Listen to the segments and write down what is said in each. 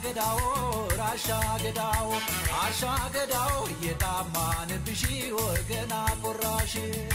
ገዳው ራሻ ገዳው አሻ ገዳው የጣማንብሽ ወገና ቆራሽ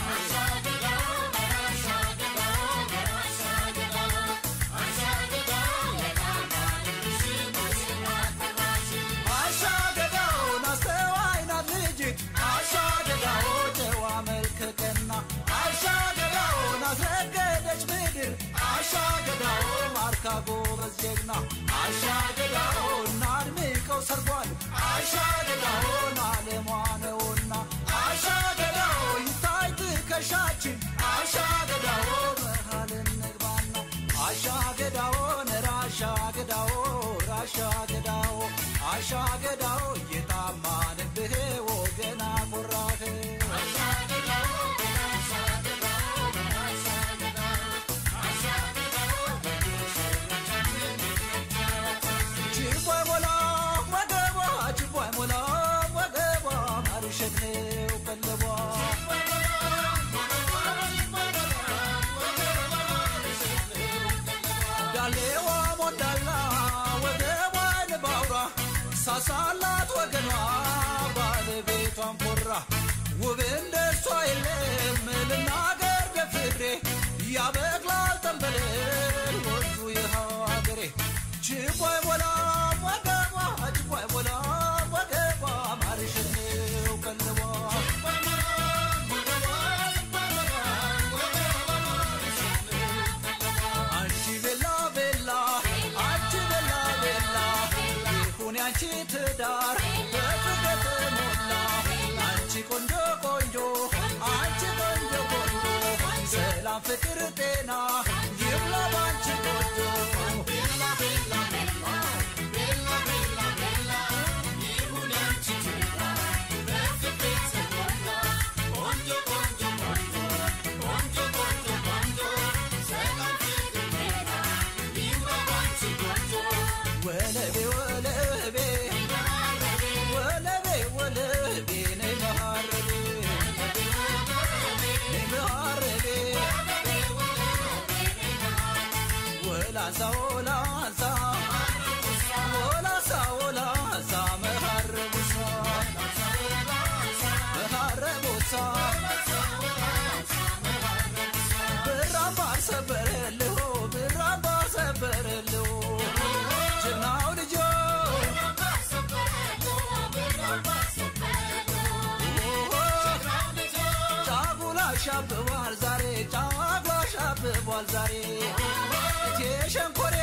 አሻ ገዳው ናስተዋይ ናት ልጅት አሻ ገዳው ጨዋ መልከ ቀና አሻ ገዳው ናስረገደች ምድር አሻ ገዳው ማርካ ጎበዝ ጀግና አሻ ገዳው እናድምቀው ሰርጓል አሻ ገዳውን አለሟ ነውና አሻ ገዳው ይታይ ትከሻችን አሻ ገዳው መሃል እንግባና አሻ ገዳውን ራሻ ገዳው ራሻ ገዳው አሻ ገዳው እየጣማንብህ ወገና ቆራህ ችቦይ ሞላ ወገቧ ችቦይ ሞላ ወገቧ ማርሸት ነው ቀለቧ ዳሌዋ ሞዳላ ወገቧን ባውራ ሳሳላት ወገኗ ባለቤቷን ኮራ ውብ እንደሷ የለም ልናገር ደፍሬ ያበቅላል ጠንበል ወንዙ ይኸው አገሬ ችቦይ ሞላ ወገቧ ችቦይ ሞላ ወገቧ ማርሸት ነው ቀለቧ አንቺ ቤላ ቤላ አንቺ ቤላ ቤላ ይሁን ያንቺ ትዳር በፍቅር ተሞላ አንቺ ቆንጆ ቆንጆ አንቺ ቆንጆ ቆንጆ ሰላም ፍቅር ጤና ይብላ ባንቺ ቆንጆ ወለቤ ወለቤ ወለቤ ወለቤ ነይ መሃረቤ ነይ መሃረቤ ወላሳ ወላሳ ወላሳ ወላሳ መሃረቡሳ መሃረቡሳ ብራምባር ሰበረልሁ ብራምባር ሰበረልሁ ጀግናው ልጆ ጫጉላ ሻብቧል ዛሬ ጫጉላ ሻብቧል ዛሬ እቴ ሸንኮሬ